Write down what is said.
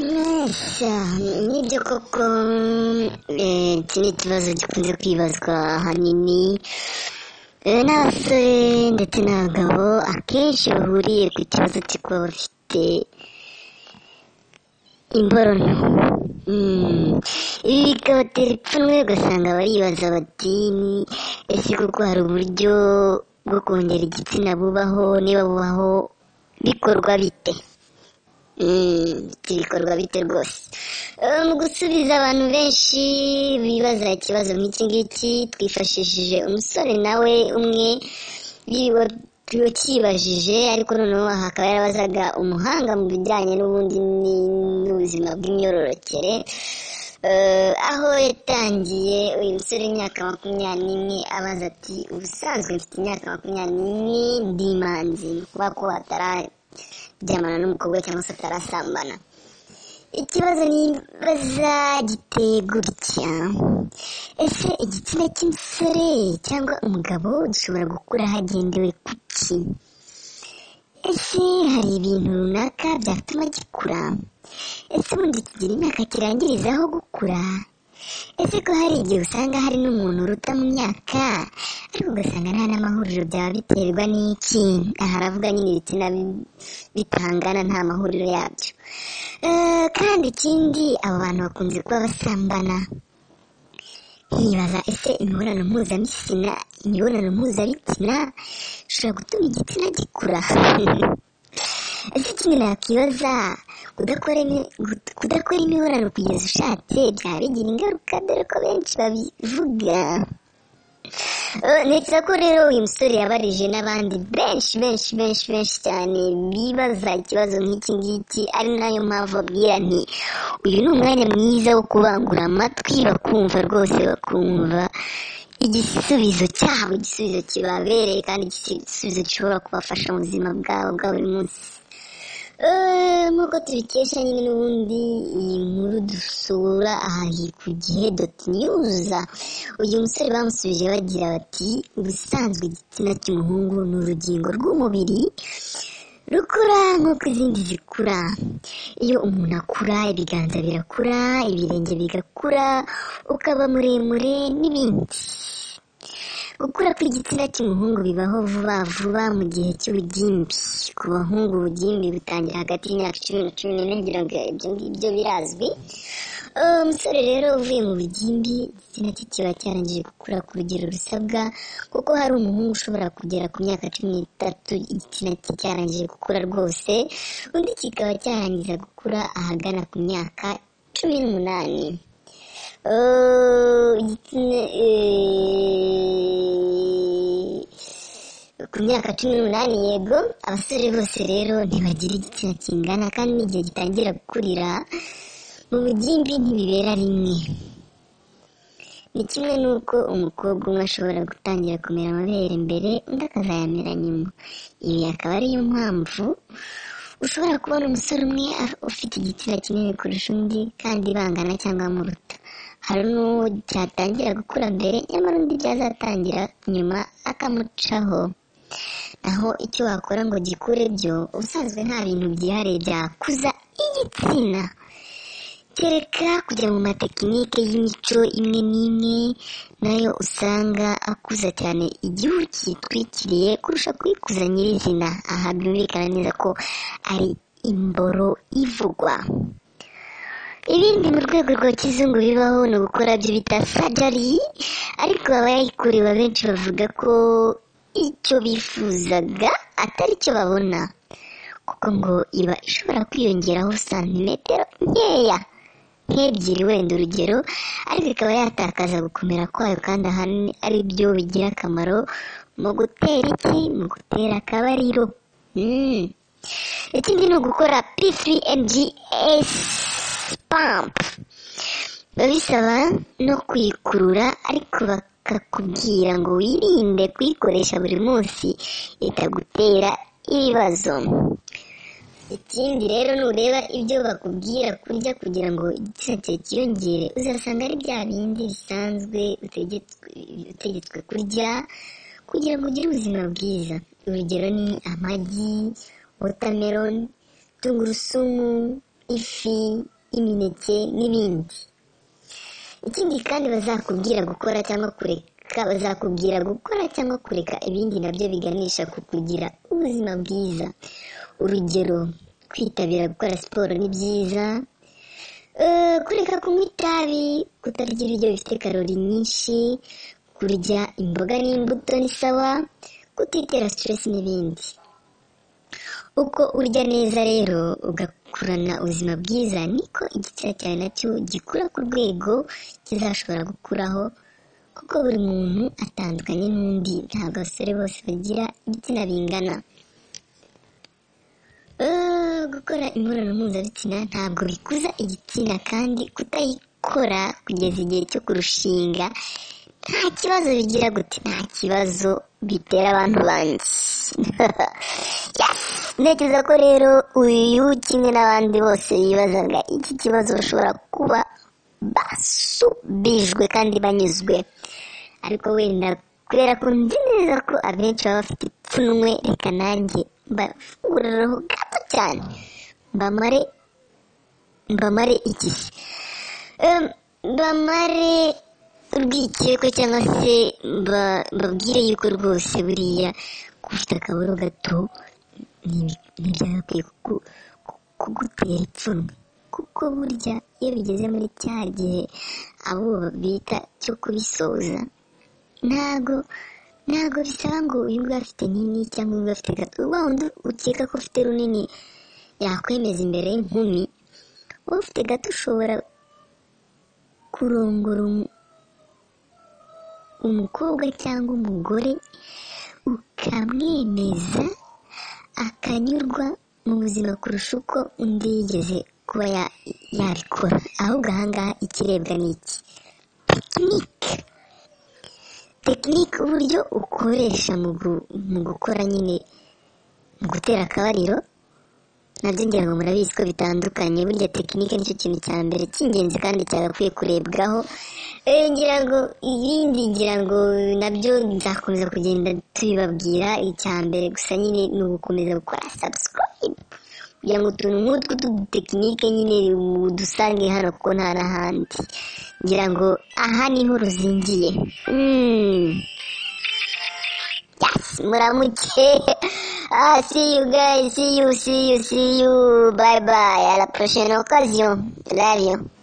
neza nibyo koko eh, iki ni ikibazo gikunze kwibazwa ahanini eh, n'abasore ndetse n'abagabo akenshi bahuriye ku kibazo cyo kuba bafite imborono Mm. ibi bikabatera ipfunwe ugasanga baribaza bati "Ni- ese koko hari uburyo bwo kongera igitsina bubaho niba bubaho bikorwa bite Mm, ibikorwa bite rwose Eh, mu gusubiza abantu benshi bibaza ikibazo nk'iki ngiki twifashishije umusore nawe umwe yiwa- wakibajije ariko noneho aha akaba yarabazaga umuhanga mu bijyanye n'ubundi ni- n'ubuzima bw'imyororokere Eh, aho yatangiye uyu musore w'imyaka makumyabiri n'imwe abaza ati ubusanzwe mfite imyaka makumyabiri n'imwe ndi imanzi ni ukuvuga ko atararyamana n'umukobwa cyangwa se atarasambana ikibazo nibaza giteye gutya ese igitsina cy'umusore cyangwa umugabo gishobora gukura hagendewe ku ki ese hari ibintu runaka byatuma gikura ese ubundi kigira imyaka kirangirizaho gukura ese ko hari igihe usanga hari n'umuntu uruta mu myaka ariko ugasanga nta n'amahuriro byaba biterwa n'iki aha aravuga nyine ibitsina bi- bitangana nta mahuriro yabyo Eh, kandi ikindi abo bantu bakunze kuba basambana nkibaza ese imibonano mpuzabitsina imibonano mpuzabitsina ishobora gutuma igitsina gikura ese ikindi nakwibaza kudakora imi- gud- kudakora imibonano kugeza ushatse byaba bigira ingaruka dore ko benshi babivuga Eh, ntekereza ko rero uyu musore yabarije n'abandi benshi benshi benshi benshi cyane bibaza ikibazo nk'iki ngiki ari nayo mpamvu babwira nti uyu ni umwanya mwiza wo kubangura amatwi bakumva rwose bakumva igisubizo cyabo igisubizo kibabereye kandi igisubizo gishobora kubafasha mu buzima bwabo bwa buri munsi Eh, nk'uko tubikesha nyine n'ubundi iyi nkuru dusura ahari ku gihe doti niyuza uyu musore bamusubije bagira bati ubusanzwe igitsina cy'umuhungu ni urugingo rw'umubiri rukura nk'uko izindi zikura iyo umuntu akura ibiganza birakura ibirenge bigakura ukaba muremure n'ibindi gukura kw'igitsina cy'umuhungu bibaho vuba vuba mu gihe cy'ubugimbi ku bahungu ubugimbi butangira hagati y'imyaka cumi na cumi n'ebyiri ngo ibyo ngibyo birazwi Eh, umusore rero uvuye mu bugimbi igitsina cye kiba cyarangije gukura ku rugero rusabwa kuko hari umuhungu ushobora kugera ku myaka cumi n'itatu igitsina cye cyarangije gukura rwose undi kikaba cyarangiza gukura ahagana ku myaka cumi n'umunani Eh, igitsina eh, ku myaka cumi n'umunani yego abasore bose rero ntibagira igitsina kingana kandi n'igihe gitangira gukurira mu bugimbi ntibibera rimwe ni kimwe n'uko umukobwa umwe ashobora gutangira kumera amabere mbere undi akazayamera nyuma ibi akaba ariyo mpamvu ushobora kubona umusore umwe af- ufite igitsina kinini kurusha undi kandi bangana cyangwa amuruta hari n'uwo cyatangira gukura mbere nyamara undi byazatangira nyuma akamucaho naho icyo wakora ngo gikure byo ubusanzwe nta bintu byihariye byakuza igitsina kereka kujya mu matekinike y'imico imwe n'imwe nayo usanga akuza cyane igihu cyitwikiriye kurusha kuyikuza nyirizina aha byumvikana neza ko ari imboro ivugwa ibindi mu rwego rwa kizungu bibaho ni ugukora byo bita sajari ariko abayikorewe benshi bavuga ko icyo bifuzaga atari cyo babona kuko ngo iba ishobora kwiyongeraho santimetero nkeya nk'ebyiri wenda urugero ariko ikaba yatakaza gukomera kwayo kandi ahanini ari byo bigira akamaro mu gutera iki mu gutera akabariro Mm. ikindi ni ugukora p3mgs pump biba bisaba no kuyikurura ariko bakakubwira ngo wirinde kuyikoresha buri munsi itagutera ibibazo ikindi rero nureba ibyo bakubwira kurya kugira ngo igitsina cyawe cyiyongere uzasanga ari bya bindi bisanzwe utegetswe utegetswe kurya kugira ngo ugire ubuzima bwiza urugero ni amagi wotameroni tungurusumu ifi imineke n'ibindi ikindi kandi bazakubwira gukora cyangwa kureka bazakubwira gukora cyangwa kureka ibindi nabyo biganisha ku kugira ubuzima bwiza urugero kwitabira gukora siporo ni byiza Eh, kureka kunywa itabi kutarya ibiryo bifite karori nyinshi kurya imboga n'imbuto ni sawa kutitera siteresi n'ibindi uko urya neza rero ugakurana ubuzima bwiza niko igitsina cyawe nacyo gikura ku rwego kizashobora gukuraho kuko buri muntu atandukanye n'undi ntabwo abasore bose bagira igitsina bingana Eh, gukora imibonano mpuzabitsina ntabwo bikuza igitsina kandi kutayikora kugeza igihe cyo kurushinga nta kibazo bigira gute nta kibazo bitera abantu bandi Yes! ntekereza ko rero uyu kimwe n'abandi bose bibazaga iki kibazo bashobora kuba basubijwe kandi banyuzwe ariko wenda kubera ko nzi neza ko abenshi baba bafite ipfunwe reka nanjye mbafunguriraho gato cyane mbamare mbamare iki se Em, bamare urwikekwe cyangwa se mba- mbabwire yuko rwose buriya kuba ufite akaburo gato ni- ntibyagakwiye kuku- ku- kugutera ipfunwe kuko burya iyo bigeze muri cya gihe abo bita cyo kubisoza ntago ntago bisaba ngo uyu nguyu afite nini cyangwa uyu nguyu afite gato wa wundi ukeka ko ufite runini yakwemeza imbere y'inkumi wowe ufite gato ushobora kurongora umu- umukobwa cyangwa umugore ukamwemeza akanyurwa mu buzima kurusha uko undi yigeze kuba ya- yabikora ahubwo ahangaha ikirebwa ni iki tekinike tekinike uburyo ukoresha mu gu- mu gukora nyine mu gutera akabariro nabyo ngira ngo murabizi ko bitandukanye burya tekinike nicyo kintu cya mbere cy'ingenzi kandi cyagakwiye kurebwaho Eh, ngira ngo ibindi ngira ngo nabyo nzakomeza kugenda tubibabwira icya mbere gusa nyine ni ugukomeza gukora subscribe kugira ngo utuntu nk'utwo tw'udutekinike nyine udusange hano kuko nta n'ahandi ngira ngo aha niho ruzingiye Mm. Yes, muramuke ah, see you guys see you see you see you bye bye à la prochaine occasion love you